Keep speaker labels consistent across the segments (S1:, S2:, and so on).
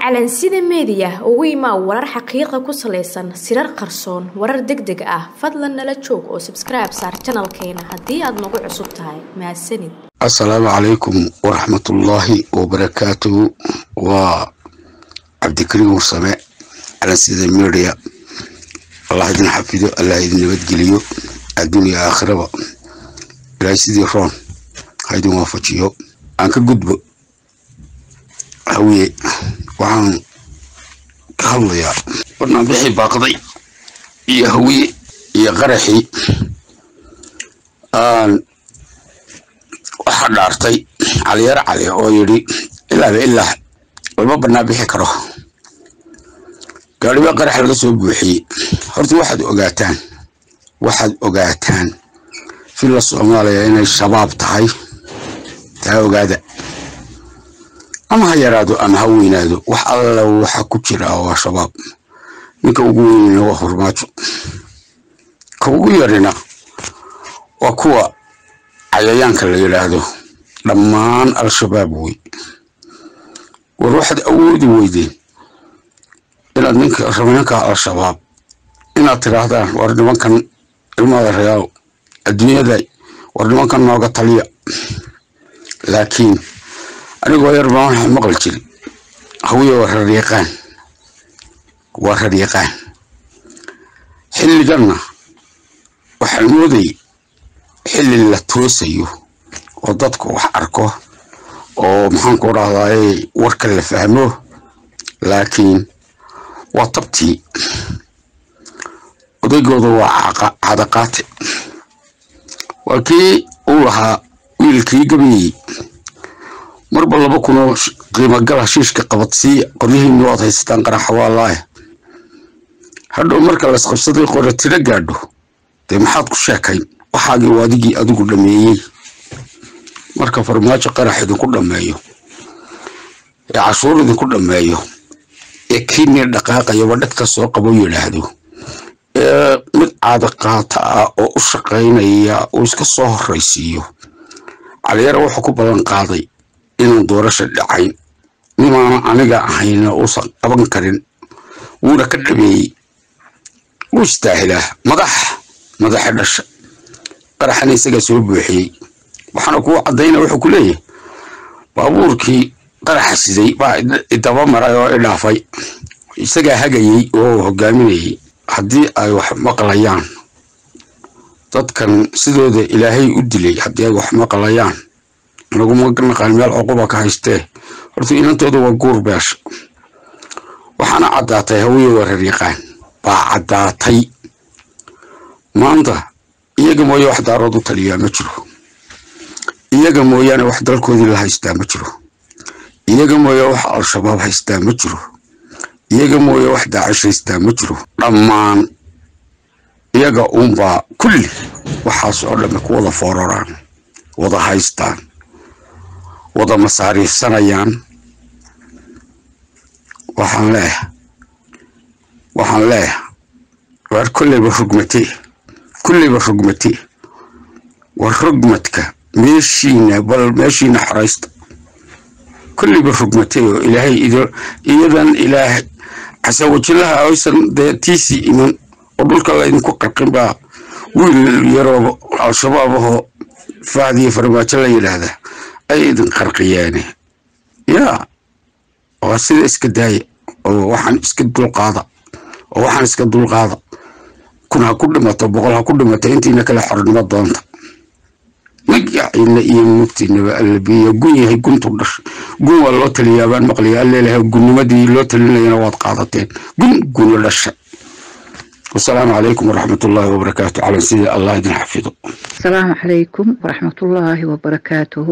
S1: calansida meediya ugu imaa warar xaqiiqa ku salaysan sirar qarsoon warar deg deg ah fadlan nala joog oo sabskribe saar janalkeena haddii aad nagu cusub tahay mahadsanid
S2: assalaamu calaykum waraxmatullaahi wabarakaatuhu waa cabdikariim warsame calansida media allah idin xafido allah idin nabadgeliyo adduuniya aakhiraba ilaahay sidii roon ha idin waafajiyo aan ka gudbo hawiye waxaan ka hadlayaa barnaamijii baaqday iyo hawiye iyo qaraxii aan waxaa dhaartay caliyar cali oo yidhi ilaaba ilaa lama bannaan bixi karo gaadhiba qarax laga soo buuxiyey horta waxaad ogaataan waxaad ogaataan filla soomaaliya inay shabaab tahay taa ogaada ama ha yaraado ama ha weynaado wax alla waxa ku jira waa shabaab ninka ugu weynina waa hormaajo ka ugu yarina waa kuwa cayayaanka la yidhaahdo dhammaan al-shabaab wey war waxaad awoodi weydeen inaad ninka raminanka al-shabaab inaad tiraahdaan war nimankan ilmada reyaal adduunyada war nimankan nooga taliya laakiin anigoo yar baan waxaa maqli jiri hawiye waa raryaqaan waa raryaqaan xilliganna waxaan moodayay xilli la toosayo oo dadku wax arko oo maxaanku dhahdaay warka la fahmo laakiin waa tabtii odaygooda waa cadaqaate waa kii uu lahaa wiilkii gabayey marba laba kunoo qiimogal hashiishka qabadsii qoryihiinna waad haysataan qaraxa waa laaya hadhow marka laisqabsaday qore tiro gaadho dee maxaad ku sheekayn waxaagii waadigii adigu dhameeyey marka farmaajo qarax idinku dhammeeyo ee cashuur idinku dhammeeyo ee kiinii dhaqaaqayaba dhegta soo qabo yidhaahdo ee mid caadaqaata ah oo u shaqaynaya uu iska soo horraysiiyo caliyara wuxuu ku balan qaaday inaan doorasha dhacayn nimaana aniga ahayna uusan qaban karin wuuna ka dhameeyey wuu istaahilaa madax madaxa dhasha qaraxana isagaa soo buuxiyey waxaana kuu caddayna wuxuu ku leeyahay baabuurkii qaraxa siday baa idaba maray oo i dhaafay isagaa hagayey oo hogaaminayay haddii ay wax maqlayaan dadkan sidooda ilaahay u dilay haddii ay wax maqlayaan anaguma naqaan meel cuquba ka haystee horta inantooda waa guur beesha waxaana caddaatay hawiye wareer yaqaan baa caddaatay maanta iyaga mooye wax daarood u taliyaa ma jiro iyaga mooyaane wax dalkoodii la haystaa ma jiro iyaga mooye wax al-shabaab haystaa ma jiro iyaga mooye wax daacish haystaa ma jiro dhammaan iyaga uunbaa kulli waxaas oo dhamme ku wada fooraraan wada haystaan wada masaariifsanayaan waxaan leeyahay waxaan leeyahay waar kolleyba rugmate kulleyba rugmate war rugmadka meeshiina bal meeshiina xoraysta kulleyba rugmate oo ilaahay iyadan ilaahay casawajilaha aysan dee tiisii iman oo dhulka laydinku qarqin baa wiil yaroo al-shabaab ahoo faadiyo farmaajo la yidhaahda ay idin qarqiyeene yaa waa sida iska daaya oo waxaan iska dulqaada oo waxaan iska dulqaada kun ha ku dhimato boqol ha ku dhimato intiina kale xornimo doonta magaciina iyo mugtiinaba allabiya gun yahay guntu dhasha gun waa loo taliyaabaan maqliya alleelahay gunnimadii loo talinayana waad qaadateen gun guna dhasha wasalaamu calaykum waraxmatullaahi wabarakaatu calan sidii allah idin xafido
S3: asalaamu calaykum waraxmatullaahi wabarakaatuhu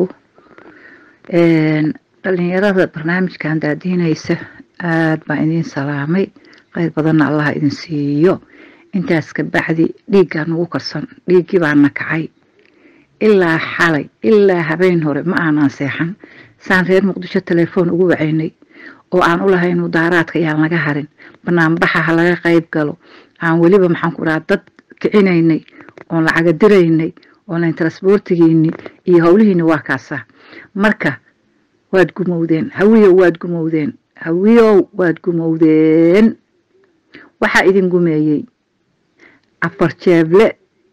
S3: dhalinyarada barnaamijkan daadiinaysa aad baan idiin salaamay qayr badanna allah idin siiyo intaas ka bacdi dhiiggaa nagu karsan dhiiggii baana kacay ilaa xalay ilaa habeen hore ma aanan seexan saan reer muqdisho telefoon ugu wacaynay oo aan u lahayn mudaaraadka ayaan laga harin banaanbaxa ha laga qayb galo aan weliba maxaan ku dhaha dad kicinaynay oon lacaga diraynay oonlayn transboortigiini iyo howlihiini waa kaasa marka waad gumowdeen hawiya waad gumowdeen hawiyow waad gumowdeen waxaa idin gumeeyey afar jeeble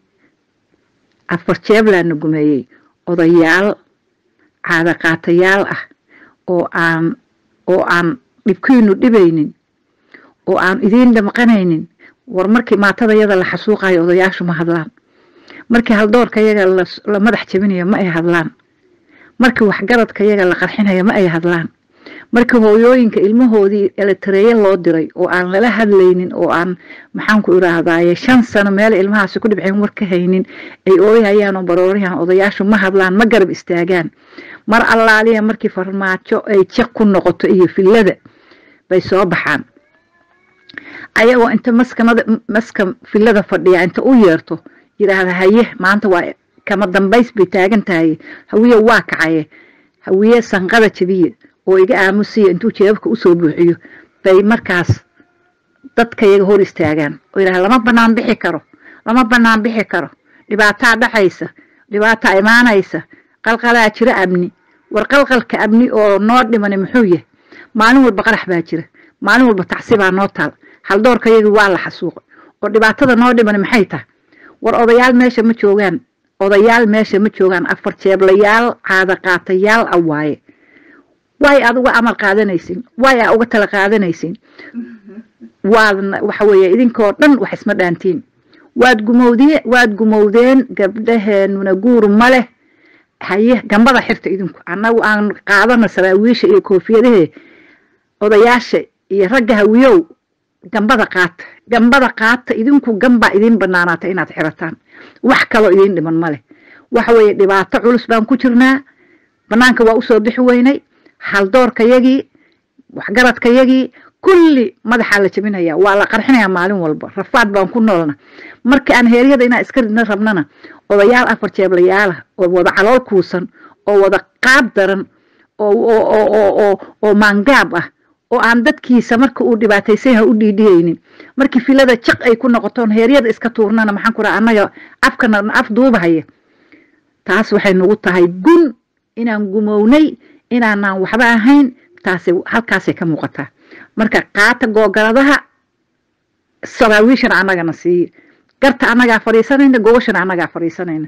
S3: afar jeeblaana gumeeyey odayaal caadaqaatayaal ah oo aan oo aan dhibkiinu dhibaynin oo aan idiin dhamqanaynin war markii maatadayada la xasuuqayo odayaashu ma hadlaan markii haldoorka yaga la madax jabinayo ma ay hadlaan markii waxgaradka yaga la qarxinayo ma ay hadlaan markii hooyooyinka ilmahoodii eletareeye loo diray oo aan lala hadlaynin oo aan maxaanku iraahdaye shan sano meel ilmahaasi ku dhibceen war ka haynin ay ooyhayaan oo baroorayaan odayaashu ma hadlaan ma garab istaagaan mar allaaliya markii farmaajo ay jiq ku noqoto iyo fillada bay soo baxaan ayagoo inta maskamada maska fillada fadhiya inta u yeerto yidhaahda haye maanta waa kama dambays bay taagan tahay hawiye waa kacaye hawiye sanqada jabiye oo iga aamusiya intuu jeebabka usoo buuxiyo bay markaas dadka iyaga hor istaagaan oo yidhahda lama banaan bixi karo lama banaan bixi karo dhibaataa dhacaysa dhibaataa imaanaysa qalqalaa jira amni war qalqalka amni oo noo dhimani muxuu yahay maalin walba qarax baa jira maalin walba tacsibaa noo taal haldoorka yagii waa la xasuuqay oo dhibaatada noo dhimani maxay tahay war odayaal meesha ma joogaan odayaal meesha ma joogaan afar jeeblayaal caadaqaatayaal ah waaye waay aad uga amar qaadanaysin waay aa uga tala qaadanaysin waadna waxa weeye idinkoo dhan wax isma dhaantiin waad gumowdee waad gumowdeen gabdhaheenuna guur ma leh haye gambada xirta idinku annagu aan qaadano saraawiisha iyo koofiyadahe odayaasha iyo ragga hawiyow gambada qaata gambada qaata idinku gambaa idiin banaanaata inaad xirataan wax kaloo idiin dhiman ma leh waxa weeye dhibaato culus baan ku jirnaa banaanka waa usoo bixi weynay haldoorkayagii waxgaradkayagii kulli madaxaa la jabinaya waa la qarxinayaa maalin walba rafaad baan ku noolna marka aan heeryada inaan iska ridna rabnana odayaal afar jeeblayaalah oo wada calool kuusan oo wada qaab daran oo maangaab ah oo aan dadkiisa marka uu dhibaataysan yahay u dhiidhiyaynin markii filada jiq ay ku noqotoon heeryada iska tuurnana maxaan ku raha annaga afkana af duubahaya taas waxay nagu tahay gun inaan gumownay inaanaan waxba ahayn taasay halkaasay ka muuqataa marka qaata googaladaha saraawiishana annagana siiye garta annagaa fadhiisanayna gogashana annagaa fadhiisanayna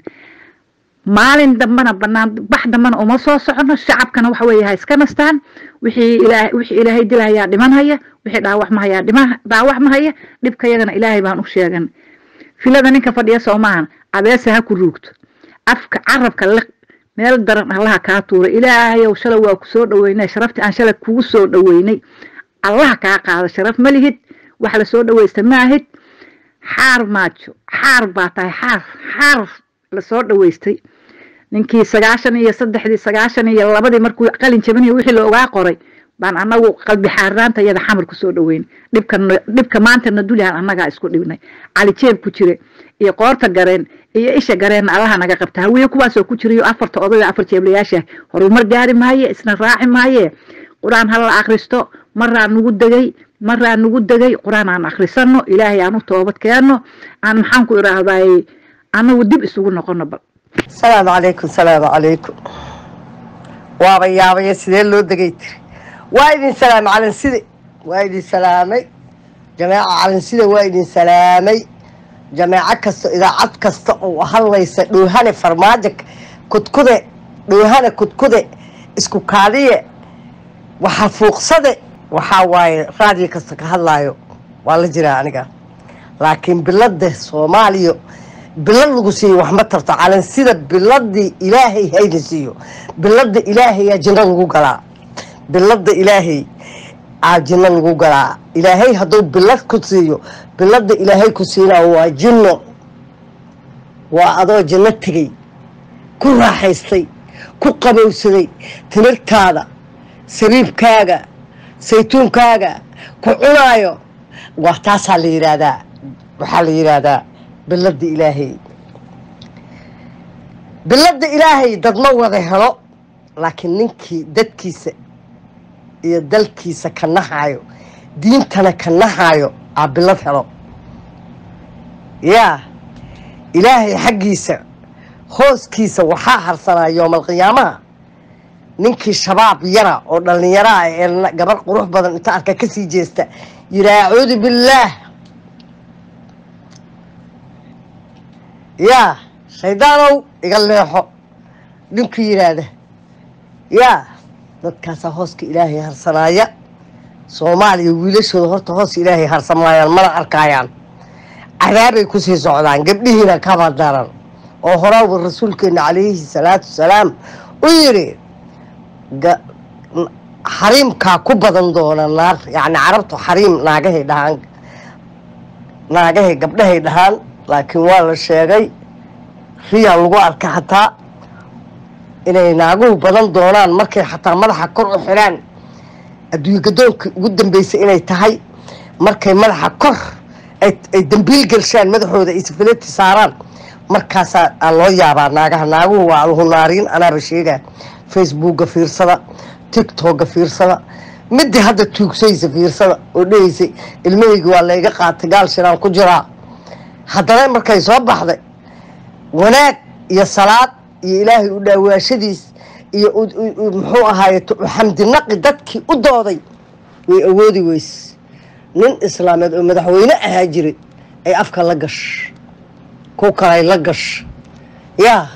S3: maalin dambana banaan bax dambana uma soo socono shacabkana waxa weeye ha iska nastaan wixii ilaa wixii ilaahay dilahayaa dhimanhaya wixii dhaawac mahayaa dhima dhaawac mahaya dhibka yagana ilaahay baan u sheegan filada ninka fadhiya soomahan abeese ha ku ruugto afka carabka liq meel daran allaha kaa tuura ilaahayow shalay waa ku soo dhaweynay sharaftii aan shalay kugu soo dhaweynay allaha kaa qaado sharaf ma lihid wax la soo dhaweysta maahid xaar maajo xaar baa tahay xaar xaar lasoo dhaweystay ninkii sagaashan iyo saddexdii sagaashan iyo labadii markuu qalin jabinayo wixii la ogaa qoray baan anagu qalbi xaaraanta iyada xamar kusoo dhaweyn dhibka dhibka maantana dulihan annagaa isku dhibnay cali jeeb ku jire iyo qoorta gareen iyo isha gareenna allaha naga qabta hawiye kuwaasoo ku jirayo afarta odayda afar jeeblayaasha horumar gaari maaye isna raaci maaye qur-aan hala akhristo maraa nugu degay maraa nugu degay qur-aan aan akhrisano ilaahay aan u toobad keenno aan maxaan ku idhaahday annagu dib isugu noqono bal
S4: salaamu calaykum salaamu calaykum waaba yaabaya sidee loo degay tiri waa idin salaamay calanside waa idin salaamay jameeca calanside waa idin salaamay jameeco kasta idaacad kasta oo hadlaysa dhoohane farmaajo kudkude dhoohane kudkude isku kaadiye waxa fuuqsade waxaa waaye raadiyo kasta ka hadlaayo waa la jiraa aniga laakiin bilada soomaaliya bilad lagu siiyo wax ma tarto calansida biladii ilaahay hayna siiyo bilada ilaahayaa jinno lagu galaa bilada ilaahay aa jinno lagu galaa ilaahay hadduu bilad ku siiyo bilada ilaahay ku siinaa waa jinno waa adoo jinno tegey ku raaxaystay ku qabowsaday timirtaada sariibkaaga saytuunkaaga ku cunaayo waa taasaa la yidhaahdaa waxaa la yidhaahdaa bilada ilaahay bilada ilaahay dad ma wada helo laakiin ninkii dadkiisa iyo dalkiisa ka nahayo diintana ka nahayo aa bilad helo yaa ilaahay xaggiisa hooskiisa waxaa harsanaa yoomalqiyaamaha ninkii shabaab yara oo dhallinyaro ah ee na- gabar qurux badan inta arka kasii jeesta yiraa acuudu billaah yaa shaydaanow iga leexo ninkii yidhaahda yaa dadkaasaa hooska ilaahay harsanaaya soomaaliya wiilashooda horta hoos ilaahay harsamaayaan mana arkaayaan cadaabay kusii socdaan gabdhihiina kaba daran oo horaba rasuulkeena calayhi salaatu wasalaam u yidhi ga- n- xariimkaa ku badan doona naar yacni carabtu xariim naagahay dhahaan naagahay gabdhahay dhahaan laakiin waa la sheegay riyaa lagu arka xataa inay naaguhu badan doonaan markay xataa madaxa kor u xidhaan adduunye gadoonkii ugu dambeysay inay tahay markay madaxa kor ay ay dambiil gelshaan madaxooda ay safaleti saaraan markaasaa aa loo yaabaa naagaha naaguhu waa alhunaariin anaaba sheegaa facebookga fiirsada tiktokga fiirsada midii hadda tuugsaysa fiirsada oo dhehaysay ilmahaygi waa layga qaatay gaal shiraan ku jiraa haddana markay soo baxday wanaag iyo salaad iyo ilaahay u dhaawaashadiis iyo u- u- u- muxuu ahaaye t- xamdinaqi dadkii u dooday way awoodi weyse nin islaameed oo madaxweyne ahaa jiray ay afka la gash ku kalay la gash yaa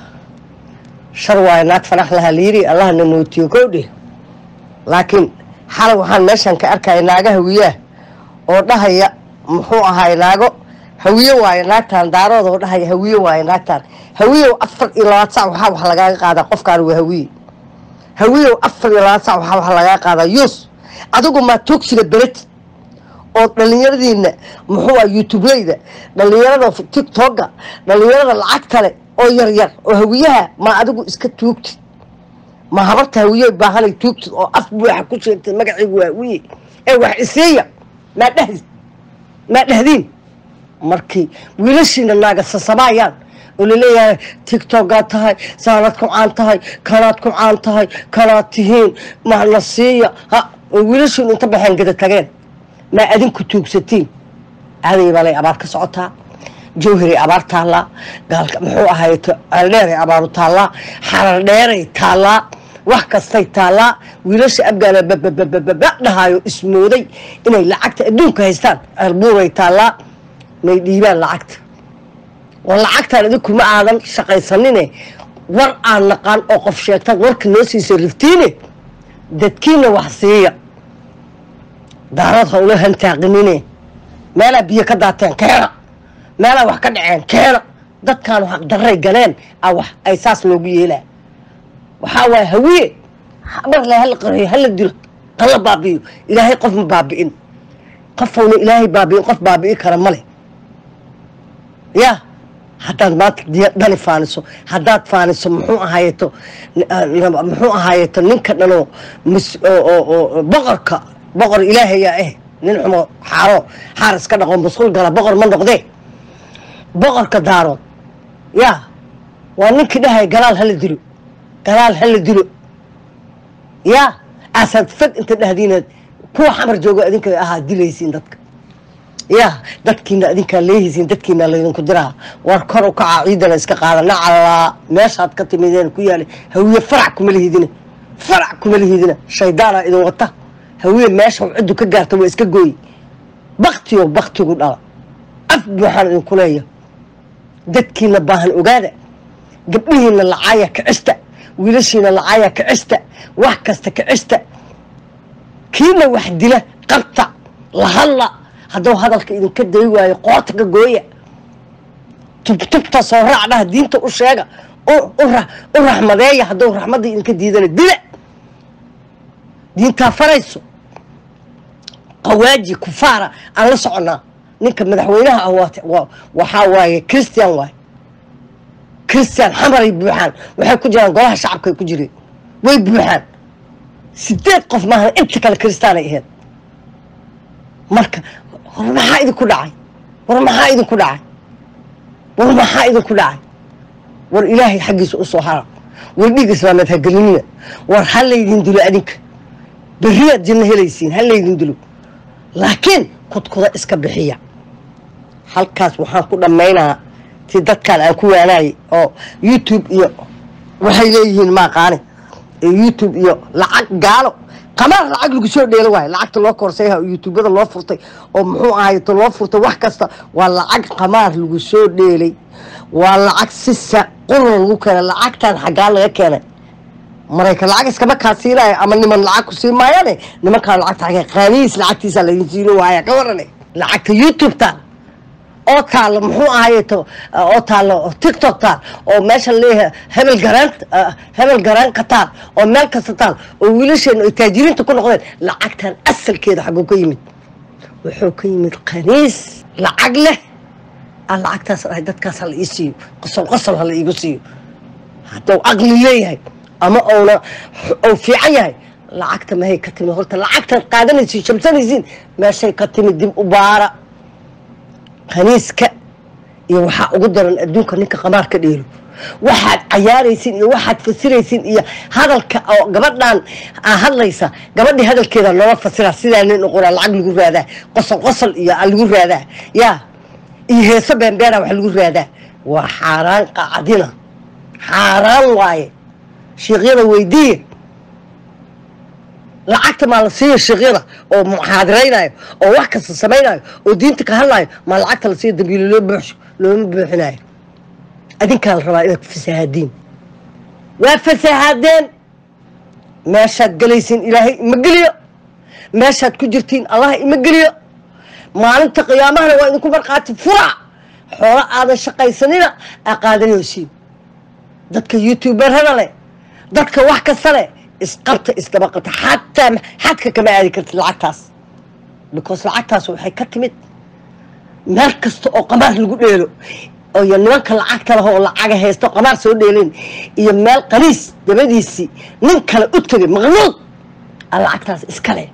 S4: shar waayo naag fanax lahaa layiri allahna nootiyo kow dheh laakiin xalay waxaan meeshan ka arkaya naaga hawiyaah oo dhahaya muxuu ahaay naago hawiye waayo naagtaan daarooda oo dhahaya hawiye waayo naagtaan hawiyow afar iyo labaad sac waxaa wax lagaaga qaadaa qofkaan waa hawiye hawiyow afar iyo labaad sac waxaa wax lagaaga qaadaa yuus adigu maa toogsiga bereti oo dhallinyaradiina muxuu ah youtubeleyda dhallinyarada tiktoka dhallinyarada lacagta leh oo yaryar oo hawiyaha maa adigu iska tuugtid ma habarta hawiye baahanay tuugtid oo af buuxa ku sheegtay magaciigu waa hawiye ee wax isiiya maa dhehdi maa dhehdiin markii wiilashiina naaga sasabaayaan oo laleeyahay tiktokaad tahay saanaad ku caan tahay kanaad ku caan tahay kanaad tihiin mahna siiya ha oo wiilashiinu inta baxeen gada tageen maa adinku tuugsatiin aaday balay abaar ka socotaa jawharay abaar taallaa gaalka muxuu ahaay aldheeray abaaru taallaa xarar dheeray taallaa wax kastay taallaa wiilasha abgaana bababababa dhahaayo ismooday inay lacagta adduunka haystaan albuuray taallaa may dhiibaan lacagta war lacagtaan idinkuma aadan shaqaysanine war aan naqaan oo qof sheegtaad warka noo siisa riftiine dadkiina wax siiya daarad hawlo hantaaqinine meelaa biyo ka daateen keena meelaa wax ka dhaceen keena dadkaanu xaqdarray galeen a wax ay saas loogu yeelaa waxaa waaya hawiye mar le hala qariyo hala dilo hala baabi'iyo ilaahay qof ma baabi'in qofowna ilaahay baabi'in qof baabi'i kara male ya haddaad maanta diya- dani faaniso haddaad faaniso muxuu ahaayeto muxuu ahaayeto ninka dhanoo mis- oo- oo- oo- boqorka boqor ilaahayaa eh nin xumo xaaro xaar iska dhaqo masquul gala boqor ma noqdee boqorka daarood ya waa ninkii dhahaya galaal hala dilo galaal hala dilo ya aasaad fad inta dhahdiinaad kuwa xamar joogo idinka ahaa dilaysiin dadka ya dadkiina adinkaa leehaysiin dadkiina laydinku diraa war kor u kacaa ciidana iska qaada nacalaa meeshaad ka timideen ku yaala hawiye farac kuma lihidina farac kuma lihidina shaydaana idin wata hawiye meesha ciddu ka gaarta waa iska gooyi baktiyo baktigu dhala af buuxaan idinku leeya dadkiina baahan ogaada gabdhihiina lacaaya kicista wiilashiina lacaaya kicista wax kasta kicista kiina wax dila qabta lahadla hadduu hadalka idinka day waayo qoorta ka gooya tubtubta soo raacdhaha diinta u sheega u- u ra- u raxmadeeya hadduu raxmadda idinka diidana dila diintaa farayso qawaaji kufaara aan la soconaa ninka madaxweynaha ah waa- waa- waxaa waaye christian waaye christian xamaray buuxaan waxay ku jiraan golaha shacabkay ku jireen way buuxaan sideed qof maahan inta kale kristaanay ahayd marka war maxaa idinku dhacay war maxaa idinku dhacay war maxaa idinku dhacay war ilaahay xaggiisa u soo hara war dhiig islaameed ha gelinina war ha laydin dilo adinka beriyaad janno helaysiin ha laydin dilo laakiin kudkuda iska bixiya halkaas waxaan ku dhammaynaa si dadkaan aan ku waanaayay oo youtube iyo waxay leeyihiin maaqaani ee youtube iyo lacag gaalo qamaar lacag lagu soo dheelo waayo lacagta loo koorsayha oo youtubada loo furtay oo muxuu ahayto loo furtay wax kasta waa lacag qamaar lagu soo dheelay waa lacag si sa qurun lagu keenay lacagtan xaggaa laga keenay maraykan lacag iskama kaa siinayo ama niman lacag ku siin maayane nimankaa lacagta xagee qaaniis lacagtiisa laydin siino waaya ka warane lacagta youtube-ta oo taalo muxuu ahayeto oo taalo tiktok taal oo meesha leeyahay hebel garaan hebel garaan ka taal oo meel kasta taal oo wiilasheena ay taajiriinta ku noqdeen lacagtan asalkeeda xaguu ka yimid wuxuu ka yimid qaniis lacag leh aan lacagtaas dhahay dadkaas hala ii siiyo qosol qosol hala iigu siiyo hadduu aqli leeyahay ama uuna uu fiican yahay lacagta mahay ka timid horta lacagtaad qaadanaysiin shamsanaysiin meeshay ka timid dib u baara khaniiska iyo waxaa ugu daran adduunka ninka qamaar ka dheelo waxaad cayaaraysin iyo waxaad fasiraysin iyo hadalka oo gabadhan aa hadlaysa gabadhii hadalkeeda loola fasira sidaa nin uqoraa lacag lagu raadaa qosol qosol iyo aa lagu raadaa yaa iyo heeso beenbeena wax lagu raadaa waa xaaraan qacdina xaaraan waaye shiikyada weydiiya lacagta maa la siiya shiikyada oo muxaadiraynayo oo wax kasta samaynayo oo diinta ka hadlayo maa lacagta la siiya dambiilo loo buuxsho looma buuxinayo adinkaa la rabaa inaad fasahaadiin waa fasahaadeen meeshaad gelaysiin ilaahay ima geliyo meeshaad ku jirtiin allah ima geliyo maalinta qiyaamahana waa idinku markhaati fura xoolo aadan shaqaysanina aa qaadanaysiin dadka youtuberada leh dadka wax kasta leh isqabta isdaba qabta xataa xadka kama aadi kartid lacagtaas because lacagtaas waxay ka timid meel kasta oo qamaar lagu dheelo iyo nimanka lacagta leh oo lacaga haysto qamaar soo dheelin iyo meel qaniis dabadiisii nin kale u tegay maqnuud a lacagtaas iska leh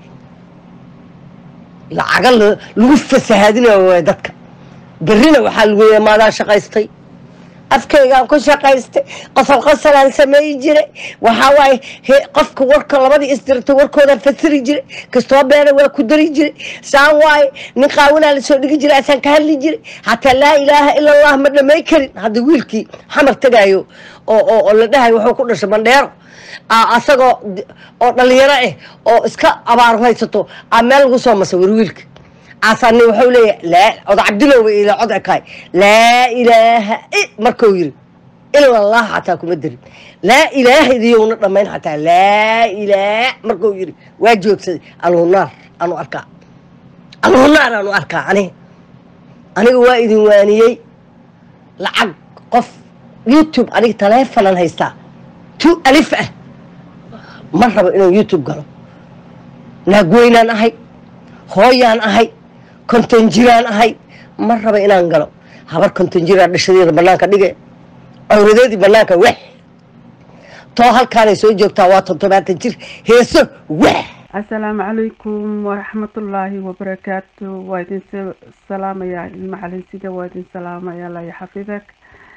S4: lacaga lagu fasahaadinayo waay dadka berrina waxaa lagu leeya maadaa shaqaystay afkaygaan ku shaqaystay qosol qosolaan sameeyi jiray waxaa waaye qofka warka labadii isdirtay warkoodaan fasiri jiray kastoo beena waa ku dari jiray saan waaye nin qaawinaa lasoo dhigi jiray asaan ka hadli jiray hataa laa ilaaha ila allah ma dhamay karin hadda wiilkii xamar tegaayo oo oo la dhahayo wuxuu ku dhashay bandheero asagoo oo dhalinyaro ah oo iska abaar haysato aa meel lagu soo masawir wiilka aasani wuxuu leeyahay laa oda cabdilowba ila cod ekaay laa ilaaha markuu yiri ila allah xataa kuma darin laa ilaaha idiyowna dhammayn xataa laa ilaah markuu yiri waa joogsaday alhunaar anu arkaa alhunaar anu arkaa ani aniga waa idin waaniyey lacag qof youtube aniga taleefonan haystaa tu alif ah ma rabo inuu youtube galo naagweynaan ahay hooyaan ahay konton jiraan ahay ma raba inaan galo habar konton jiraan dhashadeeda banaanka dhige cawradeedii banaanka wex too halkaanay soo joogtaa waa toddobaatan jir heeso wex
S5: asalaamu calaykum waraxmatullaahi wabarakaatu waa idin salaamayaa ilma calinsida waa idin salaamayaa laya xafidak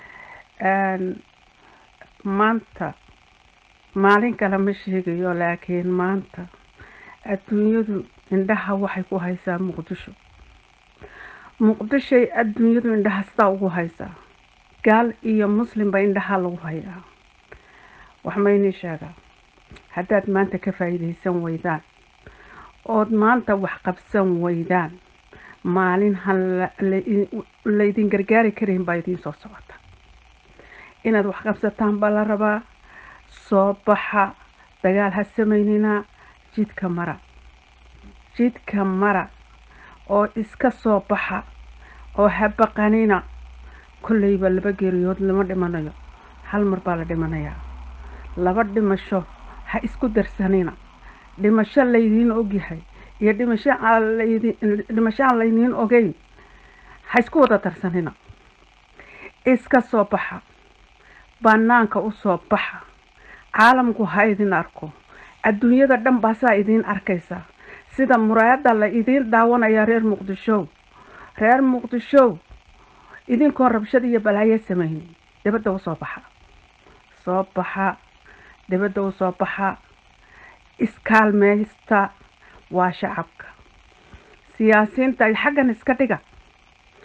S5: maanta maalin kale ma sheegayo laakiin maanta adduunyadu indhaha waxay ku haysaa muqdisho muqdishoy adduunyadu indhaha sidaa ugu haysaa gaal iyo muslimba indhaha lagu hayaa wax maynii sheegaa haddaad maanta ka faa'iidaysan weydaan ood maanta wax qabsan weydaan maalin han laydin gargaari karayn baa idiin soo socota inaad wax qabsataan baa la rabaa soo baxa dagaal ha samaynina jidka mara jidka mara oo iska soo baxa oo habaqanina kolleyba laba geeriyood lama dhimanayo hal mar baa la dhimanayaa laba dhimasho ha isku darsanina dhimasho laydiin ogyahay iyo dhimasho dhimasho aan laydiin ogeyn ha isku wada darsanina iska soo baxa banaanka u soo baxa caalamku ha idin arko adduunyada dhan baasaa idiin arkaysa sida muraayadda la idiin daawanayaa reer muqdishow reer muqdishow idinkoo rabshad iyo balaayo samaynin dibadda u soo baxa soo baxa dibadda u soo baxa iskaalmeysta waa shacabka siyaasiyiinta xaggan iska dhiga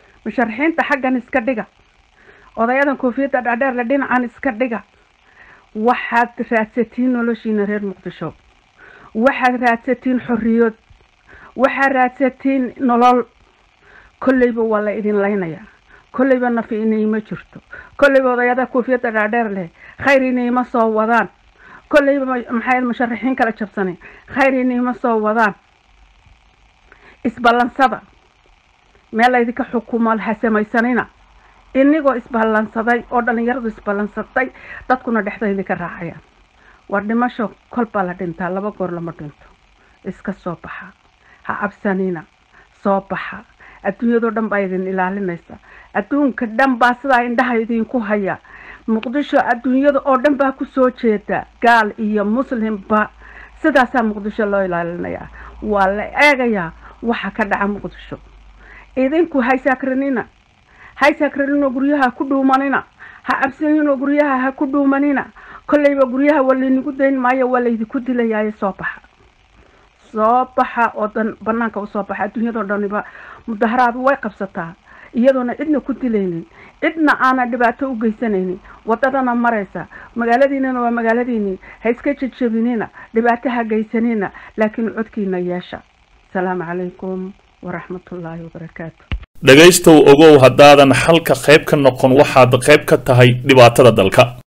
S5: musharaxiinta xaggan iska dhiga odayadan koofiyadda dhaadheerle dhinacan iska dhiga waxaad raadsatiin noloshiina reer muqdisho waxaad raadsatiin xorriyad waxaad raadsatiin nolol kolleyba waa la idin laynayaa kolleyba nafi inayma jirto kolleyba odayada kuufiyadda dhaadheer leh khayr inayma soo wadaan kolleyba maxay musharaxiin kala jabsanay khayr inayma soo wadaan isballansada meel laydinka xukumo ha samaysanina inigoo isballansaday oo dhallinyaradu isballansatay dadkuna dhexda idinka raacayaan war dhimasho kol baa la dhintaa laba goor lama dhinto iska soo baxa ha cabsanina soo baxa adduunyadoo dhan baa idin ilaalinaysa adduunka dhan baa sidaa indhaha idinku haya muqdisho adduunyada oo dhan baa kusoo jeeda gaal iyo muslimba sidaasaa muqdisho loo ilaalinayaa waa la eegayaa waxa ka dhaca muqdisho idinku haysakranina haysakranino guryaha ku dhuumanina ha cabsaninoo guryaha ha ku dhuumanina kolleyba guryaha waa laynigu dayn maayo waa laydinku dilayaaye soo baxa soo baxa oo dan banaanka usoo baxa adduunyadoo dhaniba mudaharaadu way qabsataa iyadoona cidna ku dilaynin cidna aanan dhibaato u geysanaynin wadadana maraysa magaaladiinana waa magaaladiinii ha iska jejebinina dhibaato ha geysanina laakiin codkiina yeesha asalaamu calaykum waraxmatullaahi wabarakaatu
S6: dhegaystow ogow haddaadan xalka qayb ka noqon waxaad qayb ka tahay dhibaatada dalka